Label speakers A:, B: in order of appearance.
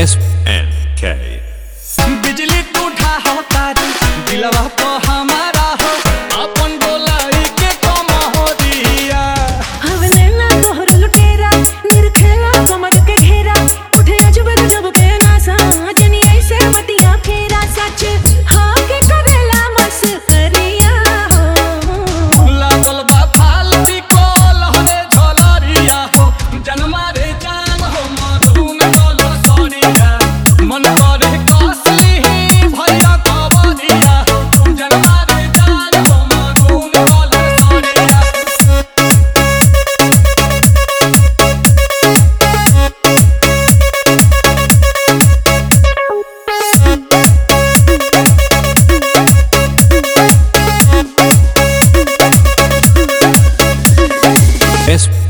A: S and K.
B: बिजली तू ढाहो तारी दिलवा तो हमारा हो अपन बोलाई के कम हो दिया
C: हवलेला तोहर लुटेरा निरखेला कमर के घेरा उठे अजब गजब के नासा जनी ऐसे बतिया फेरा सच हाँ के करेला मस करिया हो
B: लागल बा फालती को लहरे झलरिया हो जनमा रे जान हो मधुन डोलो सरिया मन करे कसली भरिया कबरिया हो जनमा रे जान हो मधुन डोलो सरिया
A: S